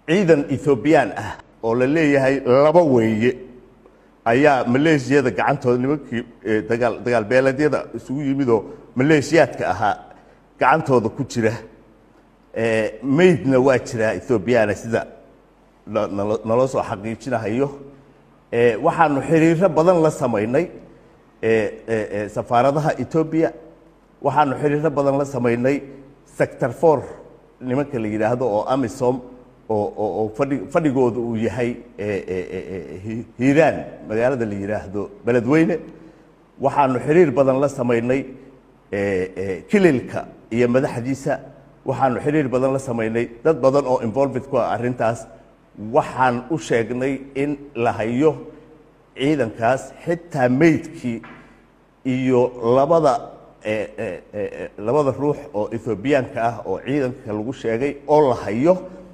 ciidan ethoobiyan ah oo la leeyahay laba weeye ayaa maleeshiyada gacantooda nimankii dagaal dagaal beeleedyada isugu yimidoo maleeshiyaadka ahaa gacantooda ku jira maydna waa jiraa ethoobiyaana sida naloo soo xaqiijinahayo waxaanu xiriiro badan la samaynay safaaradaha etoobiya waxaanu xiriiro badan la samaynay sector for nimanka la yidhaahdo oo amisom oo fadhi fadhigooda uu yahay hiiraan magaalada la yidhaahdo beledweyne waxaanu xiriir badan la samaynay kililka iyo madaxdiisa waxaanu xiriir badan la samaynay dad badan oo involved ku ah arrintaas waxaan u sheegnay in la hayo ciidankaas xitaa meydkii iyo labada labada ruux oo ethoobiyaanka ah oo ciidanka lagu sheegay oo la hayo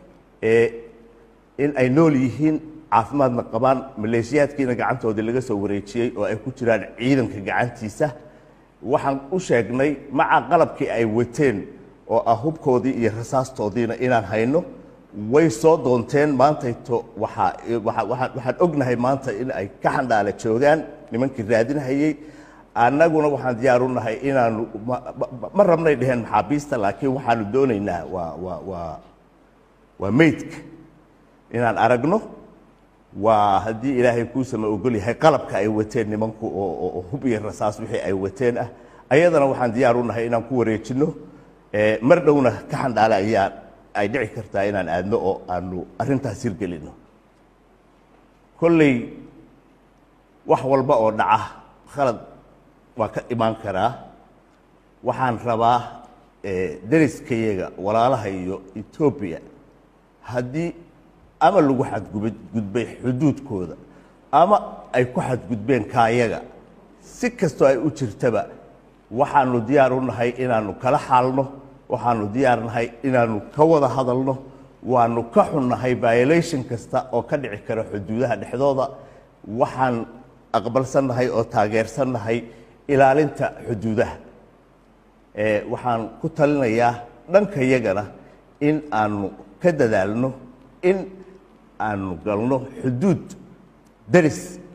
in ay nool yihiin caafimaadna qabaan maleeshiyaadkiina gacantoodii laga soo wareejiyey oo ay ku jiraan ciidanka gacantiisa waxaan u sheegnay maca qalabkii ay wateen oo ah hubkoodii iyo rasaastoodiina inaan hayno way soo doonteen maantayto waxaa waxaan ognahay maanta in ay ka xandhaala joogaan nimankii raadinahayey annaguna waxaan diyaar u nahay inaanu ma rabnay dheheen maxaabiista laakiin waxaanu doonaynaa waa waa waa waa meydka inaan aragno waa haddii ilaahay kuusama ogol yahay qalabka ay wateen nimanku oo hub iyo rasaas wixii ay wateen ah ayadana waxaan diyaar u nahay inaan ku wareejinno mar dhowna ka xandhaala ayaa ay dhici kartaa inaan aadno oo aanu arrintaas hirgelinno kolley wax walba oo dhaca khalad waa ka imaan karaa waxaan rabaa deriskayaga walaalaha iyo etoobiya haddii ama lagu xadgudbay xuduudkooda ama ay ku xadgudbeen kaayaga si kastoo ay u jirtaba waxaanu diyaar u nahay inaanu kala xaalno waxaanu diyaar nahay inaanu ka wada hadalno waanu ka xunnahay violation kasta oo ka dhici kara xuduudaha dhexdooda waxaan aqbalsannahay oo taageersannahay ilaalinta xuduudaha waxaan ku talinayaa dhankayagana in aanu ka dadaalno in aanu galno xuduud deris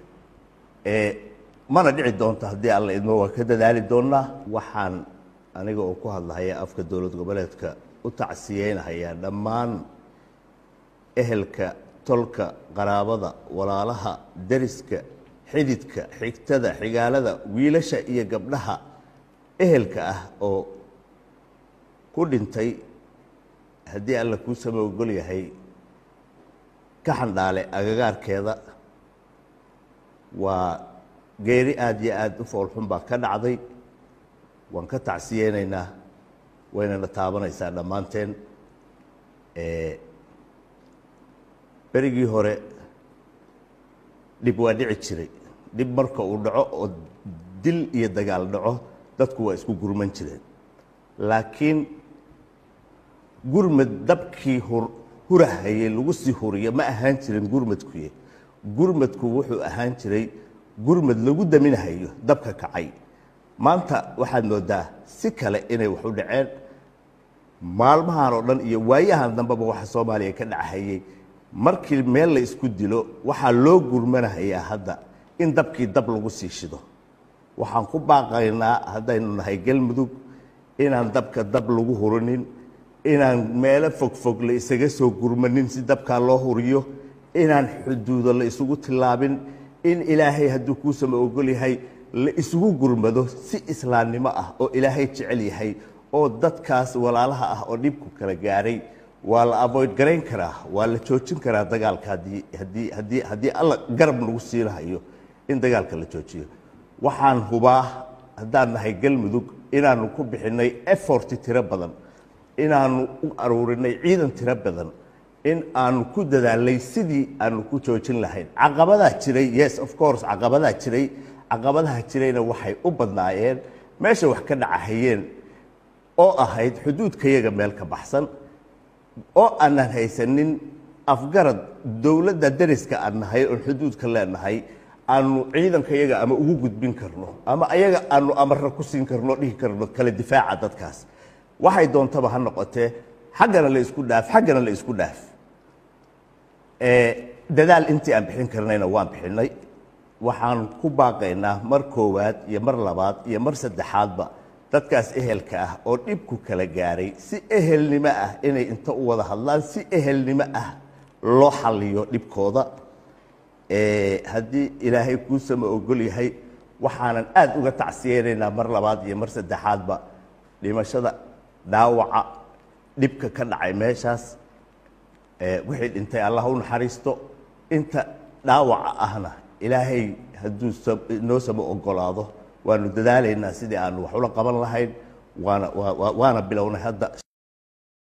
mana dhici doonto haddii alla idmo waa ka dadaali doonnaa waxaan aniga oo ku hadlahaya afka dowlad goboleedka u tacsiyeynahayaa dhammaan ehelka tolka qaraabada walaalaha deriska xididka xigtada xigaalada wiilasha iyo gabdhaha ehelka ah oo ku dhintay haddii alla kuu sama ogol yahay ka xandhaale agagaarkeeda waa geeri aada iyo aada u foolxun baa ka dhacday waan ka tacsiyeynaynaa waynana taabanaysaa dhammaanteen berigii hore dhib waa dhici jiray dhib marka uu dhaco oo dil iyo dagaal dhaco dadku waa isku gurman jireen laakiin gurmad dabkii hurahayey lagu sii huriyo ma ahaan jirin gurmadkuye gurmadku wuxuu ahaan jiray gurmad lagu daminahayo dabka kacay maanta waxaad moodaa si kale inay wax u dhaceen maalmahan oo dhan iyo waayahan dambeba waxa soomaaliya ka dhachayey markii meel la isku dilo waxaa loo gurmanahayaa hadda in dabkii dab lagu sii shido waxaan ku baaqaynaa haddaynu nahay galmudug inaan dabka dab lagu hurinin inaan meelo fogfog la isaga soo gurmanin si dabkaa loo huriyo inaan xuduudo la isugu tillaabin in ilaahay hadduu kuusama ogol yahay la isugu gurmado si islaamnimo ah oo ilaahay jecel yahay oo dadkaas walaalaha ah oo dhibku kala gaaray waa la avoid garayn karaa waa la joojin karaa dagaalka haddii haddii haddii haddii alla garab nagu siinahayo in dagaalka la joojiyo waxaan hubaa haddaan nahay galmudug inaanu ku bixinay effort tiro badan inaanu u aruurinay ciidan tiro badan in aanu ku dadaalnay sidii aanu ku joojin lahayn caqabadaa jiray yes of course caqabadaa jiray caqabadaha jirayna waxay u badnaayeen meesha wax ka dhacahayeen oo ahayd xuduudkayaga meel ka baxsan oo aanan haysanin afgarad dowladda dariska aan nahay oon xuduudka leenahay aanu ciidankayaga ama ugu gudbin karno ama ayaga aanu amarra ku siin karno dhihi karno kala difaaca dadkaas waxay doontaba ha noqotee xaggana la isku dhaaf xaggana la isku dhaaf dadaal intii aan bixin karnayna waan bixinay waxaan ku baaqaynaa mar koowaad iyo mar labaad iyo mar saddexaadba dadkaas ehelka ah oo dhibku kala gaaray si ehelnimo ah inay inta u wada hadlaan si ehelnimo ah loo xalliyo dhibkooda haddii ilaahay kuusama ogol yahay waxaanan aada uga tacsiyeynaynaa mar labaad iyo mar saddexaadba dhimashada dhaawaca dhibka ka dhacay meeshaas wixii dhintay allah u naxariisto inta dhaawaca ahna ilaahay hadduu noo sama ogolaado waanu dadaalaynaa sidii aanu wax ula qaban lahayn waana waana bilownay hadda